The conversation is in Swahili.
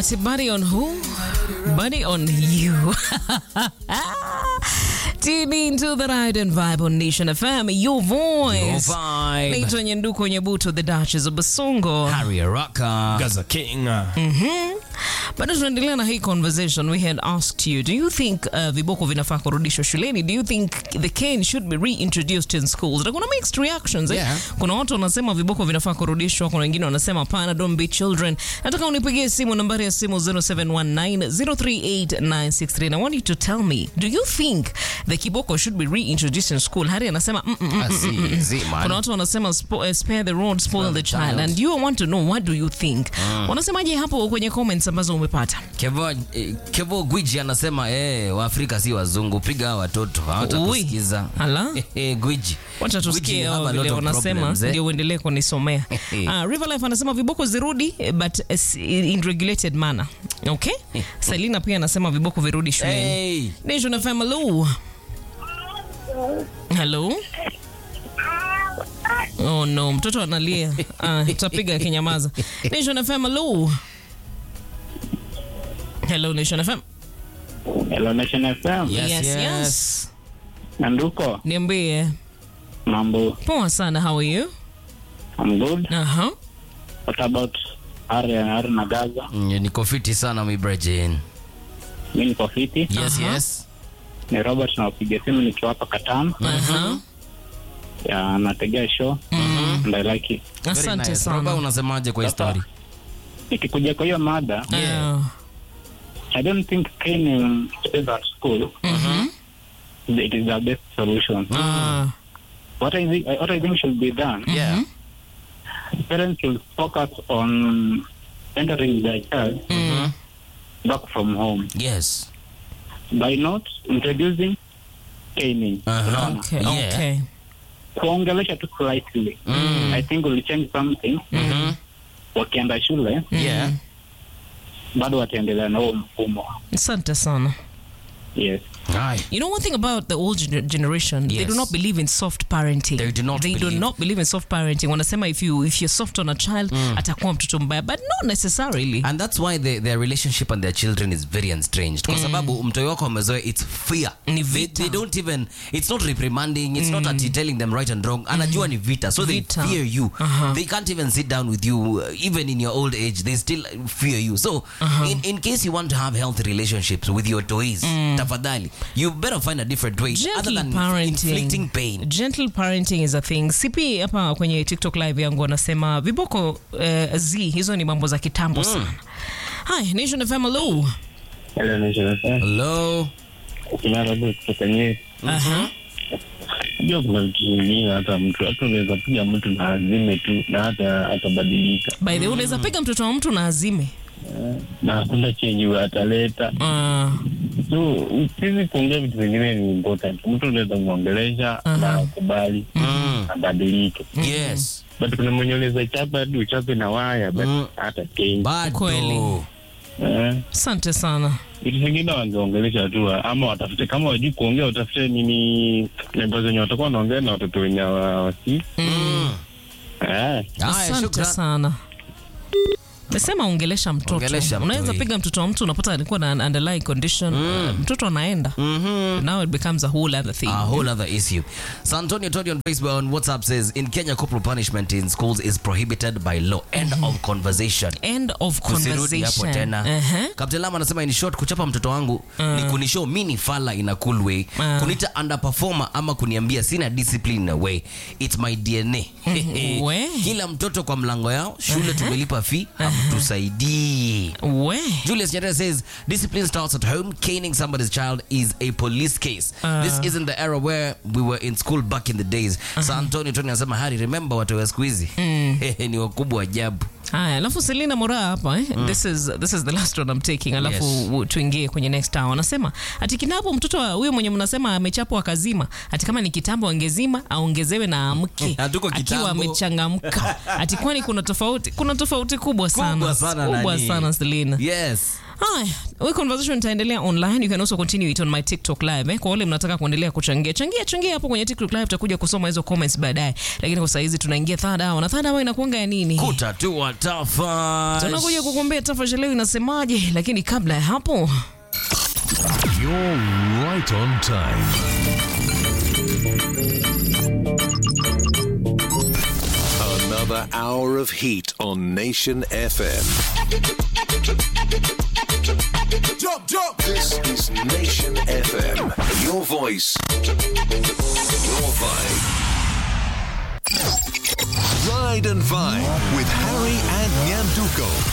Ati buddy on who? Buddy on you. Tune into the ride and vibe on Nation FM, your voice. Your vibe. Naitwa Nyanduko Nyabuto, the Duchess of Basongo. Harry Araka. Gaza King. Bado tunaendelea na hii conversation. We had asked you, do you think uh, viboko vinafaa kurudishwa shuleni? Do you think the cane should be reintroduced in schools? Na kuna mixed reactions eh? Yeah. Kuna watu wanasema viboko vinafaa kurudishwa, kuna wengine wanasema hapana, don't be children. Nataka unipigie simu, nambari ya simu 0719038963. I want you to tell me, do you think the kiboko should be reintroduced in school? Hari anasema mm, mm, mm, Ah, si, si, man. kuna watu wanasema spo, uh, spare the rod spoil the the child. child. and you want to know what do you think wanasemaje hapo kwenye comments ambazo umepata Kevo, eh, Kevo Gwiji anasema eh, Waafrika si wazungu, piga hawa watoto hawatakusikiza. Ala. Eh, eh, Gwiji. wacha Gwiji tusikie have hao a lot vile of wanasema problems, eh. ndio uendelee kunisomea uh, River Life anasema viboko zirudi eh, but eh, in regulated manner okay Selina pia anasema viboko virudi shuleni Hey. Nation FM hello hello Oh no, mtoto analia. Ah, tutapiga kinyamaza. Nation FM hello. Hello Nation FM. Hello Nation FM. Yes, yes, yes. yes. Nanduko, Niambie. mambo. Poa sana, how are you? I'm good. Aha. What about Ari Ari na Gaza? Mm, Niko fiti sana mi Brejin. Mimi niko fiti. Yes, Aha. yes. Ni Robert nawapigia simu nikiwa hapa Katana. Aha. Ya nategea show. And I like it. Very Asante nice. Roba, sana. unasemaje kwa hii Sasa, story? Ikikuja kwa hiyo mada, Yeah. Ah, I don't think training is at school. It is the best solution. ah, What I think what I think should be done, Yeah. parents should focus on entering their child back from home Yes. by not introducing caning. Uh-huh. Unaona? okay, Yeah. okay. kuongelesha tu slightly Mm. i think will change something Mhm. wakienda shule Yeah. bado wataendelea na huo mfumo Asante sana. yes Aye. You know one thing about the old gener- generation, they Yes. do not believe in soft parenting. They do not They do believe. not believe in soft parenting. Wanasema if you if you're soft on a child, atakuwa mtoto mbaya, but not necessarily. and that's why the, their relationship and their children is very estranged kwa sababu mtoi wako amezoea its fear Ni they, vita. they don't even it's not reprimanding it's not ati telling them right and wrong anajua ni vita so Vita. they fear you Uh-huh. they can't even sit down with you uh, even in your old age they still fear you so in, in case you want to have healthy relationships with your toys tafadhali you better find a different way other Gentle than parenting. inflicting pain Gentle parenting is a thing. CP hapa kwenye TikTok live yangu anasema viboko uh, z hizo ni mambo za kitambo sana. Hi, Nation FM hello. hello nation hello kinarabu kutoka nyeri Aha. najua kuna vitu vingine hata mtu hata unaweza piga mtu na azime tu na hata atabadilika By the way, unaweza piga mtoto wa mtu na azime. na hakuna chenye ataleta Ah, so sisi kuongea vitu vingine ni important mtu unaweza mwongelesha na akubali mm. abadilike yes but kuna mwenye unaweza chapa hadi uchape na waya but Mm. hata change bado Kweli. eh asante sana. vitu vingine wangeongelesha tu ama watafute kama wajui kuongea watafute nini nembo zenye watakuwa wanaongea na watoto wenye wasi mm. eh, Haya, Asante shukran. sana. Mesema ongelesha mtoto. Ongelesha mtu, Unaweza eh. piga piga mtoto wa mtu unapata alikuwa na an underlying condition. Uh, mtoto anaenda. Now it becomes a whole other thing. A whole other issue. So Antonio Todi on Facebook on WhatsApp says in Kenya corporal punishment in schools is prohibited by law. End of conversation. End of Tusirudi hapo conversation. tena. Uh-huh. Captain Lam anasema in short kuchapa mtoto wangu ni kunishow mi ni fala in a cool way. Uh. Kunita underperformer ama kuniambia sina discipline in a way. It's my DNA. We. Kila mtoto kwa mlango yao, shule tumelipa fee, hamtusaidii. We. Julius Nyerere says discipline starts at home. Caning somebody's child is a police case. this isn't the era where we were in school back in the days. Sa Antonio Tony anasema Hari, remember watu wa siku hizi ni wakubwa ajabu. Haya, alafu Selina Mora hapa eh? this, is, this is the last one I'm taking alafu Yes. u- tuingie kwenye next hour. Anasema ati kinapo mtoto wa- huyo mwenye mnasema amechapwa akazima, ati kama ni kitambo angezima aongezewe na amke Hatuko akiwa kitambo. amechangamka. Ati kwani kuna tofauti? Kuna tofauti kubwa sana Kubwa sana kubwa nani? sana Selina. Yes. Haya, hii conversation itaendelea online. You can also continue it on my TikTok live. Eh? Kwa wale mnataka kuendelea kuchangia, changia changia hapo kwenye TikTok live, tutakuja kusoma hizo comments baadaye. Lakini kwa saizi tunaingia third hour. Na third hour inakuanga ya nini? Kutatua tafa. Tunakuja kukuambia tafasha leo inasemaje, lakini kabla ya hapo You're right on time. Another hour of heat on Nation FM. Jump, jump. This is Nation FM. Your voice, your vibe. Ride and Vibe with Harry and Nyanduko.